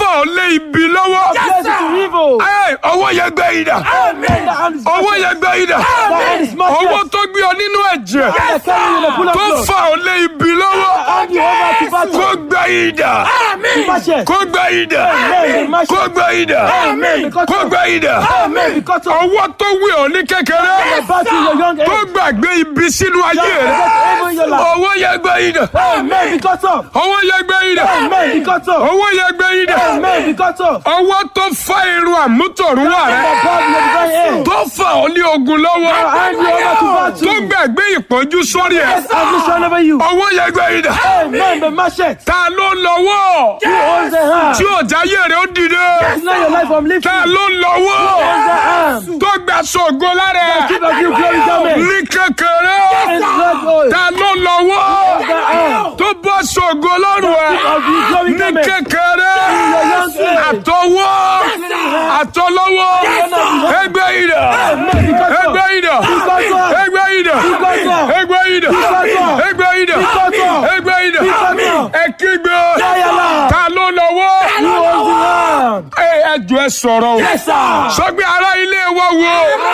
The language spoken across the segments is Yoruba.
fà ọ́ lé ibi lọ́wọ́. Yes, to evil. Ẹ, ọwọ́ yẹn gbẹ idà. Amen. The hand is ọwọ́ yẹn gbẹ idà. The hand is ọwọ́ smashed. tó gbé ọ nínú ẹ̀jẹ̀ I carry you in a pool of tó blood. fà ọ́ lé ibi lọ́wọ́. Hand you over to battle. kó gbẹ idà. Smash it. kó gbẹ idà. Amen. Smash kó it. gbẹ idà. Amen. Because kó of- gbẹ idà. Amen. Because of ọwọ́ tó wé ọ ní kékeré the battle in your young tó age. gbàgbé ibi sínú ayé rẹ. Because evil in your life. ọwọ́ yẹn gbẹ idà. Amen. Because of. ọwọ́ yẹn gbẹ idà. Amen. Because of. ọwọ́ yẹn gbẹ idà. Amen. Because of. ọwọ́ tó fà irun àmútọ̀runwá The rẹ. God in your divine aid. tó fà ọ́ ní ogun lọ́wọ́. Hand you over to battle. tó gbàgbé ìpọ́njú sórí ẹ̀. Yes, affliction over you. ọwọ́ yẹn gbẹ idà. Amen. The machete. ta ló lọ́wọ́ Who owns the hand? tí ọ̀jáyé rẹ̀ ó dìde. It's not your life from lifting. ta ló lọ́wọ́ Owns the hand. tó gba sọ̀gọ́ lára ẹ̀. Keep of you glory garment. ní kékeré. And blood oil. ta ló lọ́wọ́ The hand. tó bọ́ sọ̀gọ́ lọ́rùn ẹ̀. Of you glory ní garment. kékeré. Your young age. àtọwọ́ àtọlọ́wọ́ ẹgbẹ́ ìdà Amen. Because of. ẹgbẹ́ ìdà Because of. ẹgbẹ́ ìdà Because of. ẹgbẹ́ ìdà Because of. ẹgbẹ́ ìdà Because of. ẹgbẹ́ ìdà Because of. ẹ kígbe Yàyàlá. ta ló lọ́wọ́ Who owns the hand? ẹ ẹjọ ẹ sọ̀rọ̀ o Yes, sir. sọgbẹ ará ilé wa wo Who owns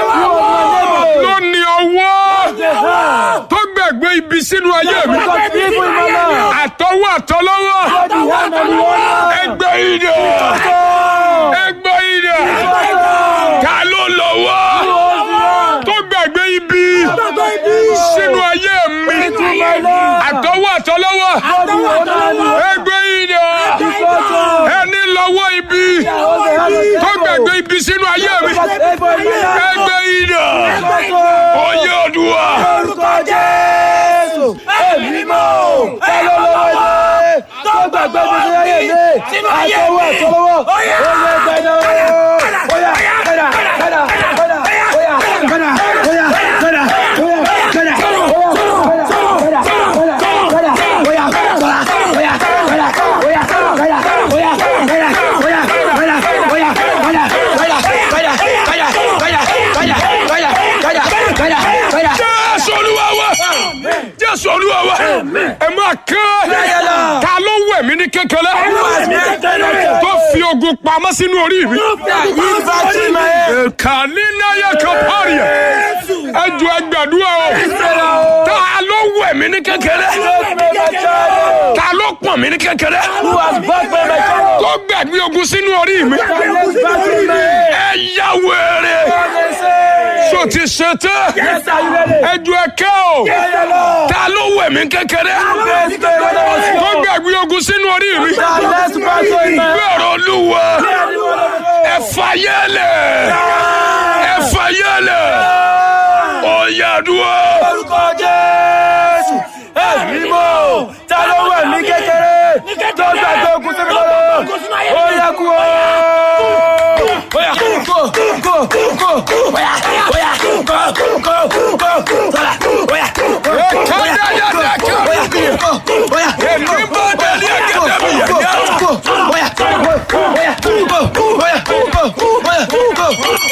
my ló neighbor? ní ọwọ́ The hand. tó gbẹ̀gbẹ́ ibi sínú ayé mi Because evil in my life. àtọwọ́ àtọlọ́wọ́ God, the hand and the honor. ẹgbẹ́ ìdà ẹgbẹ́ ìdà ta ló lọ́wọ́ tó gbàgbé ibi sínú ayé mi àtọwọ́ àtọlọ́wọ́ ẹgbẹ́ ìdà ẹni lọ́wọ́ ibi tó gbàgbé ibi sínú ayé mi ẹgbẹ́ ìdà oyè Olúwa Orúkọ Jésù, èmi mọ̀ ọ́, ẹ ló lọ́wọ́ ilé, tó gbàgbé mi ní ayé mi, àtọwọ́ àtọwọ́, oyè gbẹ̀dẹ̀ ooo, óyá gbẹ̀dà gbẹ̀dà gbẹ̀dà, óyá gbẹ̀dà óyá gbẹ̀dà óyá gbẹ̀dà óyá gbẹ̀dà gbẹ̀dà gbẹ̀dà óyá gbẹ̀dà óyá gbẹ̀dà óyá gbẹ̀dà óyá gbẹ̀dà óyá gbẹ̀dà óyá gbẹ̀dà gbẹ̀dà gbẹ̀dà gbẹ̀dà gbẹ̀dà gbẹ̀dà gbẹ̀dà gbẹ̀dà gbẹ̀dà. Jésù Olúwa wa Jésù Olúwa wa ẹ máa kán Yàyàlá. ta ló wẹ̀ mí ní kékeré tó fi ogun pamọ́ sínú orí mi. kànínáyà kàpárì ẹ ju ẹgbẹ̀dúrà o ta ló wẹ̀ mí ní kékeré ta ló pọ̀n mí ní kékeré tó gbẹ̀gbẹ́ ogun sínú orí mi. ẹ yá wèrè so ti ṣe tẹ́ ẹ ju ẹkẹ́ o ta ló wẹ̀ mí kékeré tó gbẹ̀gbẹ́ ogun sínú orí mi. gbẹ̀rọ olúwa ẹ fàyẹ́lẹ̀ ẹ fàyẹ́lẹ̀ ọ̀yàdúrà. Orúkọ Jésù, èmi mọ̀, ta ló wẹ̀ mí kékeré, tó gbàgbé ogun sí mi lọ́wọ́, ó yẹ kú o. Oya kó kó kó kó oya oya kó kó kó kó oya oya Ekadayadaka. oya kó oya Ekibadali akademi yẹn. kó oya kó oya kó oya kó oya kó.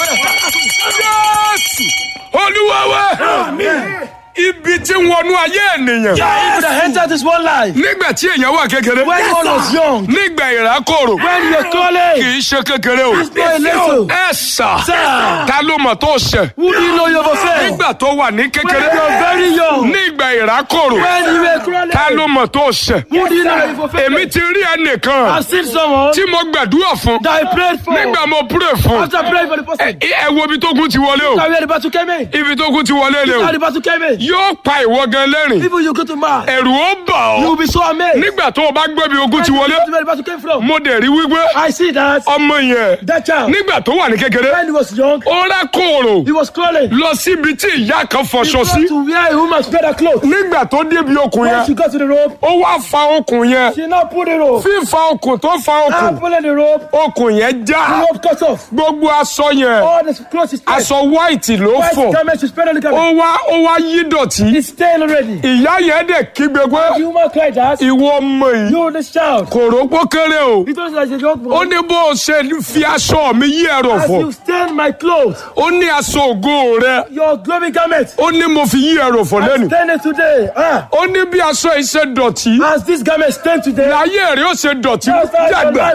Jésù olúwa wa ibi tí ń wọnú ayé ènìyàn Yeah, if you enter this one life, nígbà tí èèyàn wà kékeré when one was young, nígbà ìrákòrò when you're kì calling, í ṣe kékeré o it's not a little. ẹ sà Sir. ta ló mọ̀ tó ṣẹ̀ Who do you know you're offended? nígbà tó wà ní When kékeré you're very young, nígbà ìrákòrò when you were crawling, ta ló mọ̀ tó ṣẹ̀ who do you know you've offended? èmi ti rí ẹnìkan I've seen someone tí mo gbàdúrà fún that I prayed for. nígbà mo pray fún After praying for the person, ẹ wo ibi tó kún ti wọlé o that where the battle came in. ibi tó kún ti wọlé lé How o the battle came in. yóò pa ìwọ gan lẹ́rìn People you go to mass, ẹ̀rù ó bà you will ọ́ be so amazed. nígbà tó o bá gbé bí ogun ti When wọlé you go to where the battle came from. mo dẹ̀ rí wípé I see that ọmọ yẹn that child, nígbà tó wà ní kékeré when he was young, ó rá kòòrò he was crawling. lọ síbi tí ìyá kan He fọṣọ sí got to wear a woman's better clothes. nígbà tó débi okùn When she yẹn got to the rope, ó wá fa okùn yẹn she now pulled the rope. fífa okùn tó fa Now okùn pulling the rope, okùn yẹn the já rope cut off. gbogbo aṣọ yẹn All the clothes is tied. aṣọ white ló White fọ garment, she spread on the ó garment. wá ó wá yí dọ̀tí It's stained already. ìyá yẹn dẹ̀ kígbe pé The woman cried out, ìwọ ọmọ yìí you this child. kò rópó kéré o He told us that young ó boy, ní bó o ṣe fi aṣọ mi yí ẹ̀rọ as fọ you stain my clothes, ó ní aṣọ ògo rẹ your glory garment, ó ní mo fi yí ẹ̀rọ fọ lẹ́nu stain it today. Ah, ó ní bí aṣọ yìí ṣe dọ̀tí as this garment stained today, láyé rẹ̀ ó ṣe dọ̀tí Yes, sir. dàgbà